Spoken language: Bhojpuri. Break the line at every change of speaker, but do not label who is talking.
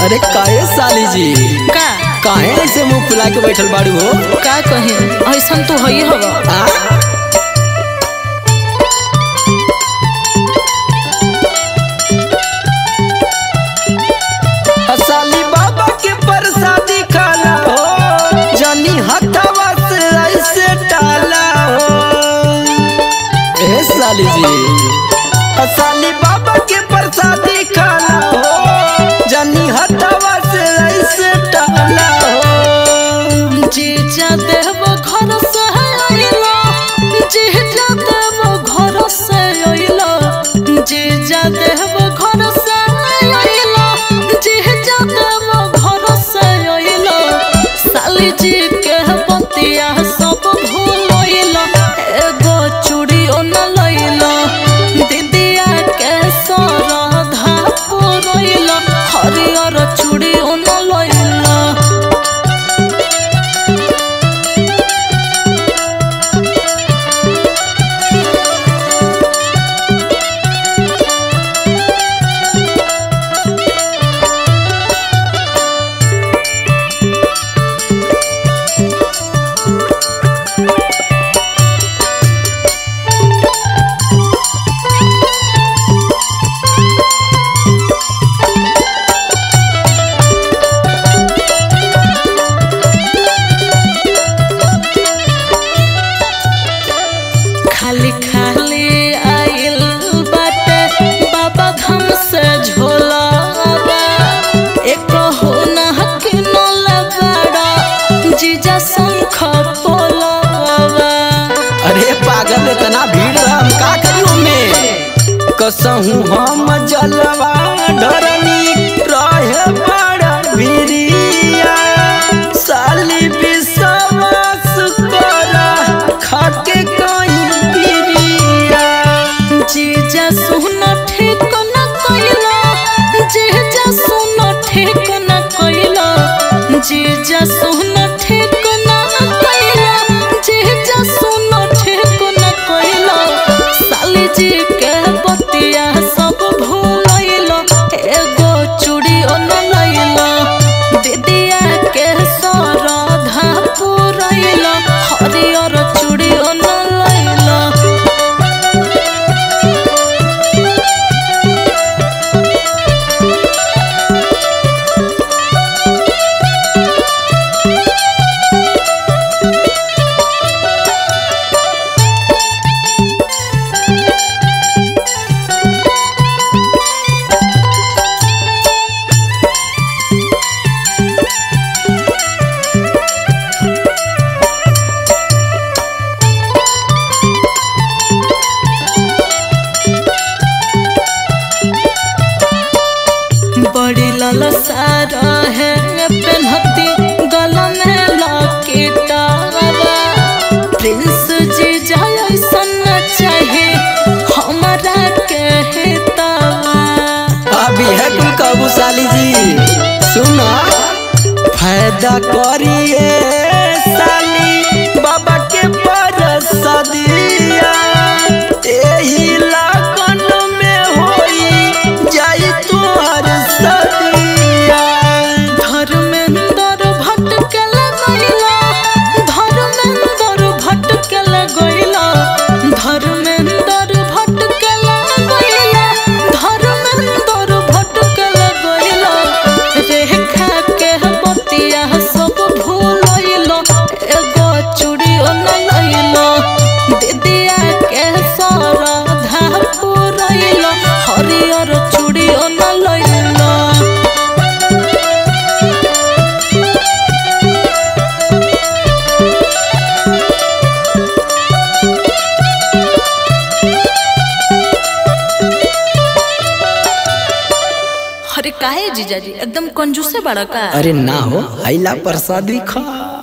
अरे काहे साली जी
का
काहे ऐसे मुंह फुला के बैठल बाड़ू हो
का कहे ऐसन तो हई हवा
आ? साली बाबा के प्रसादी खाला हो जानी हथवा से ऐसे डाला हो ए साली जी साली बाबा के प्रसादी खाला हो जानी हथवा से ऐसे डाला हो
जीजा देव घर से अइलो जीजा देव घर से अइलो जीजा देव घर से अइलो जीजा देव घर से अइलो साली जी के बतिया सब भूलइलो एगो चूड़ियो न लइलो दीदिया के सरधा पुरइलो हरियर चूड़ियो न लइलो खाली खाली आइल बाटे बाबा धाम से झोलावा एक हो ना हकिन लगाड़ा जीजा शंख पोलावा
अरे पागल इतना भीड़ रहा हम का करी में कसहू हम जलवा डरनी रहे बड़ा भिरिया साली विश्वास करा खाके कहीं गिरिया
जीजा सुन ठीक न कइला जीजा सुन ठीक न कइला जीजा सुन ठीक न कइला जीजा सुन ठीक न कइला साली जी के बतिया सब भूलइलो एगो चूड़ी न लइलो दीदिया के सरधा पुरइलो हरियर चूड़ी न लइलो बड़ी ललसा रहे पेन्हती गला में लॉकेटवा प्रिंस जी जाय ऐसन चाहे हमारा के हेतवा
अभी है कुल काबू साली जी सुना फायदा करिए साली बाबा के परसदिया एही लगन में होई जाई तोहर सदिया
धर्मेंद्र भटकल गइला धर्मेंद्र भटकल गइला धर्मेंद्र भटकल गइला धर्मेंद्र भटकल गइला रेखा के बतिया सब भूलइलो एगो चूड़ियो न लइलो दीदिया के सरधा पुरइलो हरियर चूड़ियो न लइलो अरे काहे जीजाजी एकदम कंजूसे बड़ा का
अरे ना हो हैला प्रसादी खा